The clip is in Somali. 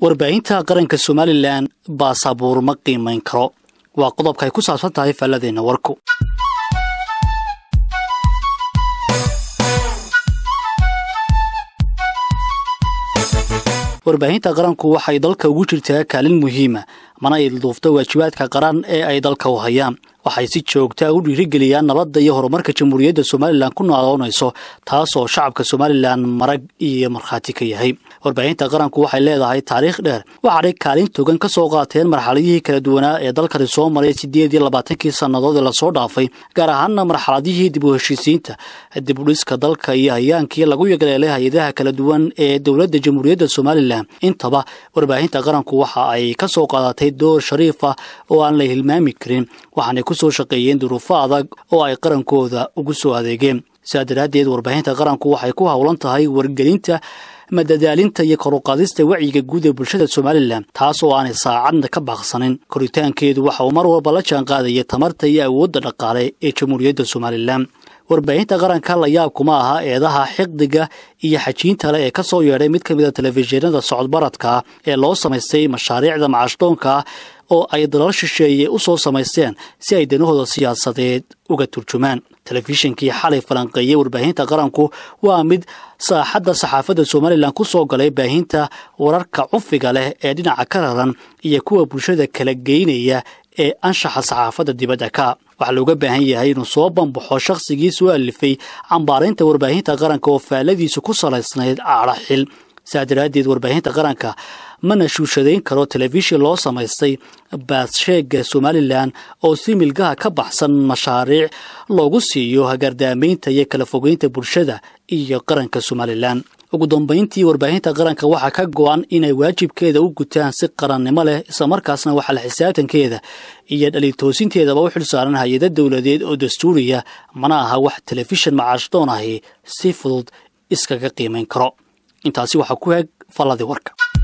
warbaahinta qaranka somalilan baasabuur ma qiimayn karo waa qodobka ay ku saabsan tahay faalladeenna warku warbaahinta qaranku waxay dalka ugu jirtaa kaalin muhiima mana ay duufto waajibaadka qaran ee ay dalka u hayaan waxay si joogtaa u dhiirigeliyaan nabadda iyo horumarka jamhuuriyadda somalilan ku nooloonayso taasoo shacabka somalilan marag iyo markhaati ka yahay warbaahinta qaranku waxay leedahay taariikh dheer waxaanay kaalin togan ka soo qaateen marxaladihii kala duwanaa ee dalkani soo maray siddeed iyo labaatankii sannadood ee lasoo dhaafay gaar ahaana marxaladihii dib u heshiisiinta dib u dhiska dalka iyo hayaankii lagu yagleelay hay-adaha kala duwan ee dowladda jamhuuriyadda somalilan intaba warbaahinta qaranku waxa ay ka soo qaadatay door shariif ah oo aan la hilmaami karin waxaanay ku soo shaqeeyeen duruufo adag oo ay qarankooda ugu soo adeegeen sidaa daraaddeed warbaahinta qaranku waxay ku howlan tahay wargelinta madadaalinta iyo koruqaadista wacyiga guud ee bulshada somalilan taas oo aanay saacadna ka baaqsanin koritaankeedu waxa uu mar walba la jaan qaadaya tamarta iyo awoodda dhaqaale ee jamhuuriyadda somalilan warbaahinta qaranka la yaab kuma aha eedaha xiqdiga iyo xajiinta le ee ka soo yeedhay mid ka mid a telefishinada socodbaradka ee loo samaystay mashaariicda macashdoonka oo ay dalal shisheeye u soo samaysteen si ay danahooda siyaasadeed uga turjumaan telefishinkii xalay falanqeeyey warbaahinta qaranku waa mid saaxadda saxaafadda somalilan ku soo galay baahinta wararka cunfiga leh ee dhinaca ka raran iyo kuwa bulshada kala geynaya ee anshaxa saxaafadda dibadda ka waxaa looga baahan yahay inuu soo bambaxo shakhsigii soo alifay cambaaraynta warbaahinta qaranka oo faalladiisu ku salaysnayd aadha xil saa daraaddeed warbaahinta qaranka mana shuushadayn karo telefishin loo samaystay baassheega somalilan oo si milgaha ka baxsan mashaariic loogu siiyo hagardaamaynta iyo kala fogeynta bulshada iyo qaranka somalilan ugu dambayntii warbaahinta qaranka waxaa ka go-an inay waajibkeeda u gutaan si qarannimo leh islamarkaasna waxaa la xisaabtankeeda iyo dhalitoosinteedaba u xil saaran hay-ada dowladeed oo dastuuriya mana aha wax telefishin macaashdoon ahi si fudud iskaga qiimayn karo intaasi waxaa ku eg falladii warka